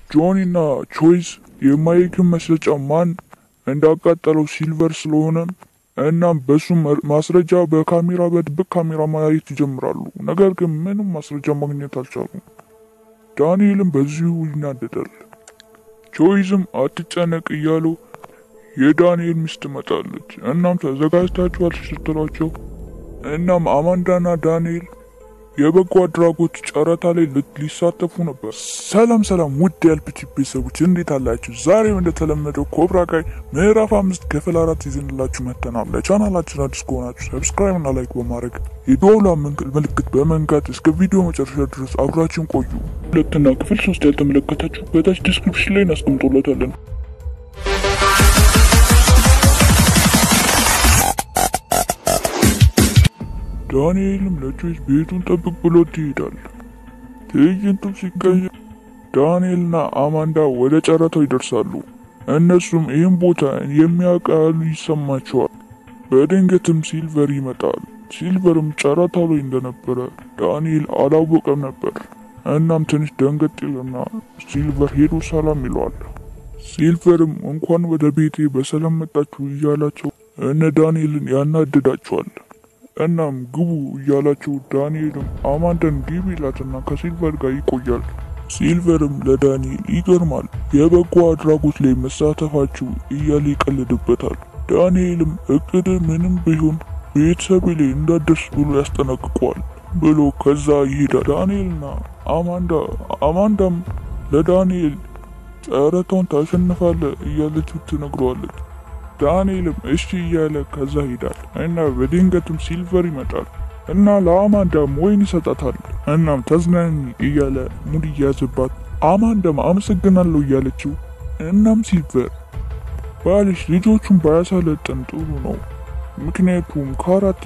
ጆኒ እና ቾይስ የማይክን መስረጫ ማን እንዳቃጠለው ሲልቨር ስለሆነ እናም በሱ ማስረጃ በካሜራ በድብቅ ካሜራ ማየት ይጀምራሉ። ነገር ግን ምንም ማስረጃ ማግኘት አልቻሉም። ዳንኤልም በዚሁ ይናደዳል። ቾይዝም አትጨነቅ እያሉ የዳንኤል ሚስት ትመጣለች። እናም ተዘጋጅታችኋል ስትሏቸው እናም አማንዳና ዳንኤል የበጎ አድራጎት ጨረታ ላይ ሊሳተፉ ነበር። ሰላም ሰላም፣ ውድ የኤልፒቲ ቤተሰቦች እንዴት አላችሁ? ዛሬም እንደተለመደው ኮብራ ካይ ምዕራፍ አምስት ክፍል አራት ይዘንላችሁ መጥተናል። ለቻናላችን አዲስ ከሆናችሁ ሰብስክራይብ እና ላይክ በማድረግ የደወሏ ምልክት በመንካት እስከ ቪዲዮ መጨረሻ ድረስ አብራችን ቆዩ። ሁለትና ክፍል ሶስት ያልተመለከታችሁ በታች ዲስክሪፕሽን ላይ እናስቀምጦለታለን። ዳንኤልም ለጆይስ ቤቱን ጠብቅ ብሎት ይሄዳል። ትዕይንቱም ሲቀየር ዳንኤልና አማንዳ ወደ ጨረታው ይደርሳሉ። እነሱም ይህን ቦታ የሚያውቃሉ ይሰማቸዋል። በድንገትም ሲልቨር ይመጣል። ሲልቨርም ጨረታው ላይ እንደነበረ ዳንኤል አላወቀም ነበር። እናም ትንሽ ደንገጥ ይልና ሲልቨር ሄዶ ሰላም ይለዋል። ሲልቨርም እንኳን ወደ ቤቴ በሰላም መጣችሁ እያላቸው እነ ዳንኤልን ያናድዳቸዋል። እናም ግቡ እያላቸው ዳንኤልም አማንዳን ግቢ ይላትና ከሲልቨር ጋር ይቆያል። ሲልቨርም ለዳንኤል ይገርማል የበጎ አድራጎት ላይ መሳተፋችሁ እያለ ይቀልድበታል። ዳንኤልም እቅድ ምንም ቢሆን ቤተሰቤ ላይ እንዳደርስ ብሎ ያስጠነቅቋል ብሎ ከዛ ይሄዳል። ዳንኤልና አማንዳ አማንዳም ለዳንኤል ጨረታውን ታሸንፋለ እያለችው ትነግረዋለች። ዳንኤልም እሺ እያለ ከዛ ሄዳል እና በድንገትም ሲልቨር ይመጣል እና ለአማንዳም ወይን ይሰጣታል። እናም ተዝናኝ እያለ ሙድ እያዘባት አማንዳም አመሰግናለሁ እያለችው እናም ሲልቨር ባልሽ ልጆቹን ባያሳለጠን ጥሩ ነው፣ ምክንያቱም ካራቴ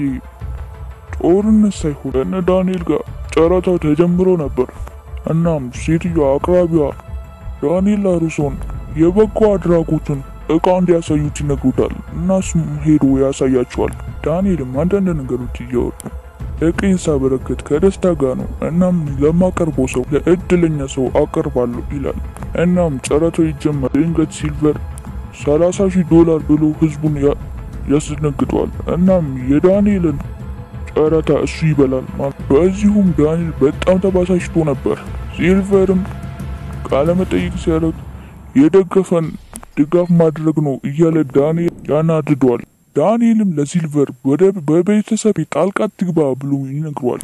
ጦርነት ሳይሆን እነ ዳንኤል ጋር ጨረታው ተጀምሮ ነበር። እናም ሴትዮዋ አቅራቢዋ ዳንኤል ላሩሶን የበጎ አድራጎቱን እቃ እንዲያሳዩት ይነግሩታል። እናሱም ሄዶ ያሳያቸዋል። ዳንኤልም አንዳንድ ነገሮች እያወሩ እቅይን ሳበረከት ከደስታ ጋር ነው። እናም ለማቀርበው ሰው ለእድለኛ ሰው አቀርባለሁ ይላል። እናም ጨረታው ይጀመር። ድንገት ሲልቨር 30 ሺህ ዶላር ብሎ ህዝቡን ያስደነግጠዋል። እናም የዳንኤልን ጨረታ እሱ ይበላል ማለት። በዚሁም ዳንኤል በጣም ተባሳሽቶ ነበር። ሲልቨርም ቃለመጠይቅ ሲያደርግ የደገፈን ድጋፍ ማድረግ ነው እያለ ዳንኤል ያናድደዋል። ዳንኤልም ለሲልቨር ወደ በቤተሰብ ጣልቃ ትግባ ብሎ ይነግረዋል።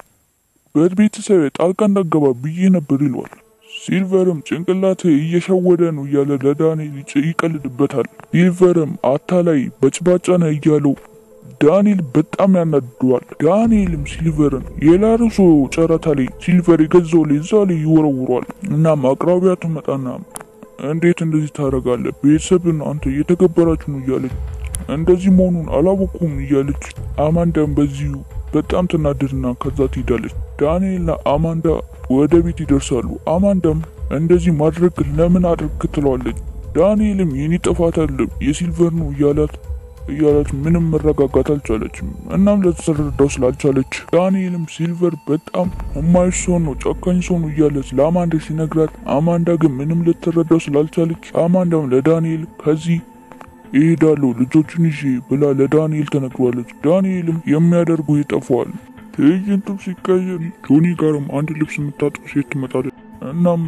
በቤተሰብ ጣልቃ እንዳገባ ብዬ ነበር ይለዋል። ሲልቨርም ጭንቅላት እየሸወደ ነው እያለ ለዳንኤል ይቀልድበታል። ሲልቨርም አታላይ በጭባጫ ነህ እያለው ዳንኤል በጣም ያናድደዋል። ዳንኤልም ሲልቨርን የላሩሶ ጨረታ ላይ ሲልቨር የገዛው ላይ እዛ ላይ ይወረውረዋል። እናም አቅራቢያ ትመጣና እንዴት እንደዚህ ታደርጋለህ? ቤተሰብን አንተ እየተገበራችሁ ነው እያለች እንደዚህ መሆኑን አላወኩም እያለች አማንዳም በዚሁ በጣም ትናደድና ከዛ ትሄዳለች። ዳንኤልና አማንዳ ወደ ቤት ይደርሳሉ። አማንዳም እንደዚህ ማድረግ ለምን አድርግ ትለዋለች። ዳንኤልም የኔ ጥፋት አለም የሲልቨር ነው እያላት እያላት ምንም መረጋጋት አልቻለችም። እናም ለተረዳው ስላልቻለች ዳንኤልም ሲልቨር በጣም እማይሽ ሰው ነው፣ ጨካኝ ሰው ነው እያለች ለአማንዳ ሲነግራት አማንዳ ግን ምንም ልትረዳው ስላልቻለች አማንዳም ለዳንኤል ከዚህ ይሄዳለሁ ልጆቹን ይዤ ብላ ለዳንኤል ተነግሯለች። ዳንኤልም የሚያደርጉ ይጠፋዋል። ትዕይንቱም ሲቀየር ጆኒ ጋርም አንድ ልብስ የምታጥብ ሴት ትመጣለች። እናም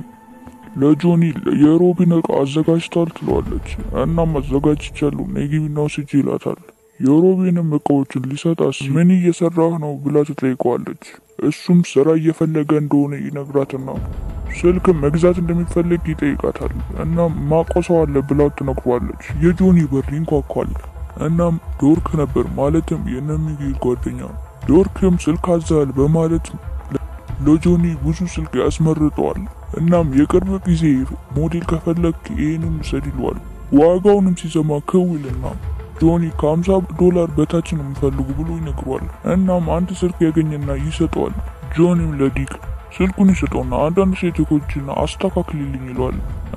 ለጆኒ የሮቢን እቃ አዘጋጅቷል ትለዋለች። እናም አዘጋጅቻለሁ ነይ ግቢና ውሰጂ ይላታል። የሮቢንም እቃዎችን ሊሰጣስ ምን እየሰራህ ነው ብላ ትጠይቀዋለች። እሱም ስራ እየፈለገ እንደሆነ ይነግራትና ስልክ መግዛት እንደሚፈልግ ይጠይቃታል። እናም ማቆሰው አለ ብላው ትነግሯለች። የጆኒ በር ይንኳኳል። እናም ዶርክ ነበር ማለትም የነሚጌል ጓደኛ ዶርክም ስልክ አዛል በማለት ለጆኒ ብዙ ስልክ ያስመርጠዋል። እናም የቅርብ ጊዜ ሞዴል ከፈለግ ይህንን ውሰድ ይለዋል። ዋጋውንም ሲሰማ ክውልና ጆኒ ከ50 ዶላር በታች ነው የሚፈልጉ ብሎ ይነግሯል። እናም አንድ ስልክ ያገኘና ይሰጠዋል። ጆኒም ለዲክ ስልኩን ይሰጠውና አንዳንድ ሴቶችን አስተካክልልኝ ይለዋል።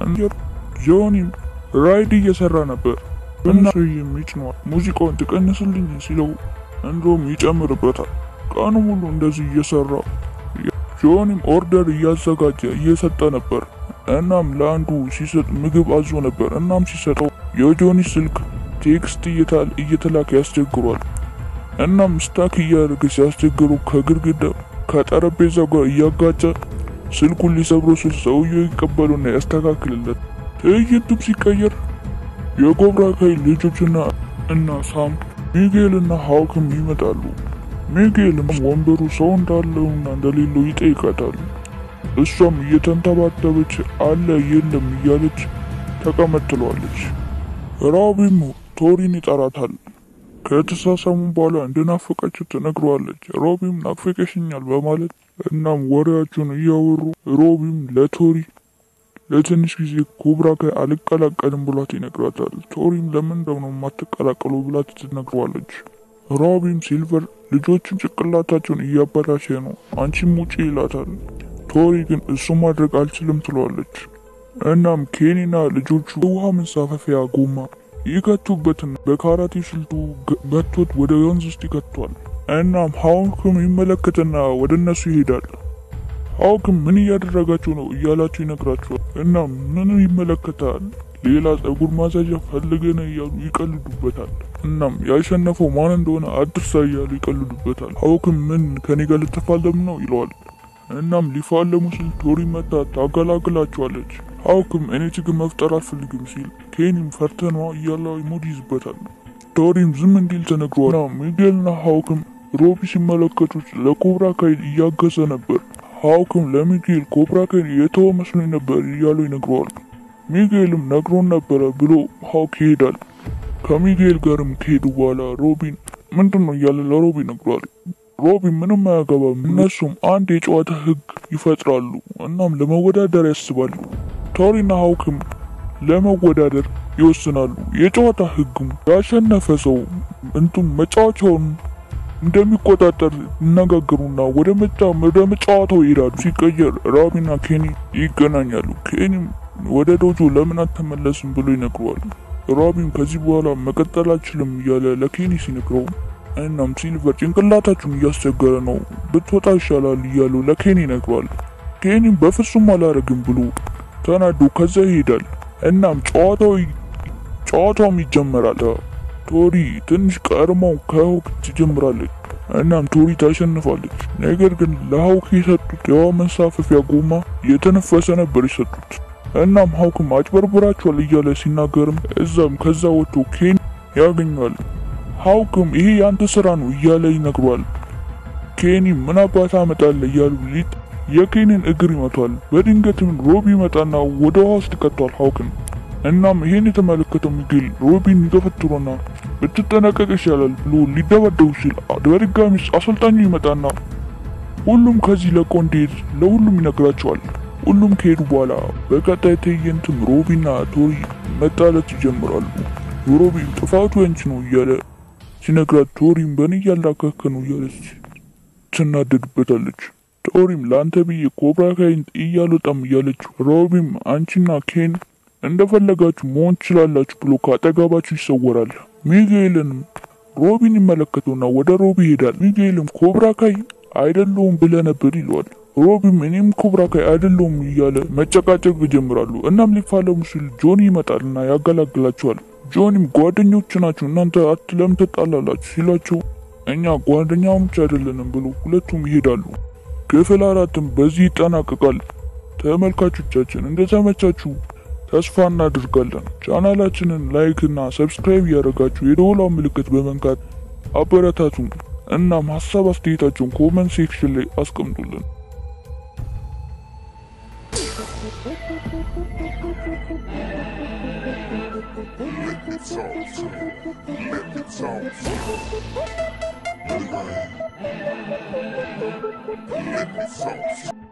ጆኒም ራይድ እየሰራ ነበር እና ሰውዬም ይጭነዋል። ሙዚቃውን ትቀንስልኝ ሲለው እንደውም ይጨምርበታል። ቀኑ ሙሉ እንደዚህ እየሰራ ጆኒም ኦርደር እያዘጋጀ እየሰጠ ነበር። እናም ለአንዱ ሲሰጥ ምግብ አዞ ነበር። እናም ሲሰጠው የጆኒ ስልክ ቴክስት እየተላከ ያስቸግሯል። እናም ስታክ እያደረገ ሲያስቸግሩ ከግድግዳ ከጠረጴዛው ጋር እያጋጨ ስልኩን ሊሰብሮ ስል ሰውየው ይቀበሉና ያስተካክልለት። ትዕይንቱም ሲቀየር የኮብራ ካይ ልጆችና እና ሳም ሚጌል እና ሀውክም ይመጣሉ። ሚጌልም ወንበሩ ሰው እንዳለውና እንደሌለው ይጠይቃታል። እሷም እየተንተባተበች አለ የለም እያለች ተቀመጥለዋለች። ራቢም ቶሪን ይጠራታል። ከተሳሳሙ በኋላ እንደናፈቀችው ትነግረዋለች። ሮቢም ናፍቀሽኛል በማለት እናም ወሬያቸውን እያወሩ ሮቢም ለቶሪ ለትንሽ ጊዜ ኮብራ ጋር አልቀላቀልም ብሏት ይነግራታል። ቶሪም ለምን እንደሆነ የማትቀላቀሉ ብላት ትነግረዋለች። ሮቢም ሲልቨር ልጆችን ጭቅላታቸውን እያበላሸ ነው፣ አንቺም ውጪ ይላታል። ቶሪ ግን እሱ ማድረግ አልችልም ትለዋለች። እናም ኬኒና ልጆቹ ውሃ መንሳፈፊያ ጎማ ይከቱበትና በካራቴ ስልቱ መቶት ወደ ወንዝ ውስጥ ይከቷል። እናም ሀውክም ይመለከትና ወደ እነሱ ይሄዳል። ሀውክም ምን እያደረጋችሁ ነው እያላቸው ይነግራቸዋል። እናም ምን ይመለከታል ሌላ ጸጉር ማሳጃ ፈልገን እያሉ ይቀልዱበታል። እናም ያሸነፈው ማን እንደሆነ አድርሳ እያሉ ይቀልዱበታል። ሀውክም ምን ከኔ ጋር ልትፋለም ነው ይለዋል። እናም ሊፋለሙ ሲል ቶሪ መታ ታገላግላቸዋለች። ሀውክም እኔ ችግር መፍጠር አልፈልግም ሲል ኬኒም ፈርተኗ እያለ ሙድ ይዝበታል። ቶሪም ዝም እንዲል ተነግሯል። ሚጌልና ሀውክም ሮቢ ሲመለከቱት ለኮብራ ካይል እያገዘ ነበር። ሀውክም ለሚጌል ኮብራ ካይል የተወ መስሎኝ ነበር እያሉ ይነግረዋል። ሚጌልም ነግሮን ነበረ ብሎ ሀውክ ይሄዳል። ከሚጌል ጋርም ከሄዱ በኋላ ሮቢን ምንድን ነው እያለ ለሮቢ ነግሯል። ሮቢን ምንም አያገባም። እነሱም አንድ የጨዋታ ህግ ይፈጥራሉ። እናም ለመወዳደር ያስባሉ። ቶሪና ሀውክም ለመወዳደር ይወስናሉ። የጨዋታ ህግም ያሸነፈ ሰው እንቱም መጫወቻውን እንደሚቆጣጠር ይነጋገሩና ወደ መጫ ወደ መጫወታው ይሄዳሉ። ሲቀየር ራቢና ኬኒ ይገናኛሉ። ኬኒም ወደ ዶጆ ለምን አትመለስም ብሎ ይነግረዋል። ራቢም ከዚህ በኋላ መቀጠል አልችልም እያለ ለኬኒ ሲነግረው እናም ሲልቨር ጭንቅላታችሁን እያስቸገረ ነው ብትወጣ ይሻላል እያሉ ለኬኒ ይነግረዋል። ኬኒም በፍጹም አላረግም ብሎ ተናዶ ከዛ ይሄዳል። እናም ጨዋታው ጨዋታውም ይጀመራል። ቶሪ ትንሽ ቀድማው ከሀውክ ትጀምራለች። እናም ቶሪ ታሸንፋለች። ነገር ግን ለሀውክ የሰጡት የውሃ መንሳፈፊያ ጎማ የተነፈሰ ነበር የሰጡት። እናም ሀውክም አጭበርብራቸዋል እያለ ሲናገርም እዛም ከዛ ወጥቶ ኬን ያገኘዋል። ሀውክም ይሄ ያንተ ስራ ነው እያለ ይነግሯል። ኬኒ ምን አባት አመጣለ እያሉ ሊጥ የኬኒን እግር ይመቷል። በድንገትም ሮቢ ይመጣና ወደ ውሃ ውስጥ ይከቷል ሀውክን። እናም ይሄን የተመለከተው ሚጌል ሮቢን ይገፈትሮና ብትጠነቀቅ ይሻላል ብሎ ሊደበደቡ ሲል በድጋሚ አሰልጣኙ ይመጣና ሁሉም ከዚህ ለቆ እንዲሄድ ለሁሉም ይነግራቸዋል። ሁሉም ከሄዱ በኋላ በቀጣይ ትዕይንትም ሮቢና ቶሪ መጣላት ይጀምራሉ። ሮቢም ጥፋቱ ያንቺ ነው እያለ ሲነግራት ቶሪም በእኔ እያላካከ ነው እያለች ትናደድበታለች። ቶሪም ለአንተ ብዬ ኮብራ ካይን እያልወጣም እያለች ሮቢም አንቺና ኬን እንደፈለጋችሁ መሆን ትችላላችሁ ብሎ ከአጠገባችሁ ይሰወራል። ሚጌልንም ሮቢን ይመለከተውና ወደ ሮቢ ይሄዳል። ሚጌልም ኮብራ ካይ አይደለውም ብለ ነበር ይለዋል። ሮቢም እኔም ኮብራ ካይ አይደለውም እያለ መጨቃጨቅ ይጀምራሉ። እናም ሊፋለሙ ሲል ጆኒ ይመጣልና ያገላግላቸዋል። ጆኒም ጓደኞች ናችሁ እናንተ ለምን ትጣላላችሁ ሲላቸው እኛ ጓደኛሞች አይደለንም ብሎ ሁለቱም ይሄዳሉ። ክፍል አራትም በዚህ ይጠናቀቃል። ተመልካቾቻችን እንደተመቻችሁ ተስፋ እናደርጋለን። ቻናላችንን ላይክ እና ሰብስክራይብ እያደረጋችሁ የደወሏን ምልክት በመንካት አበረታቱን። እናም ሀሳብ አስተያየታችሁን ኮመንት ሴክሽን ላይ አስቀምጡልን። Let me talk to you. Let me talk to you. Let me talk to you.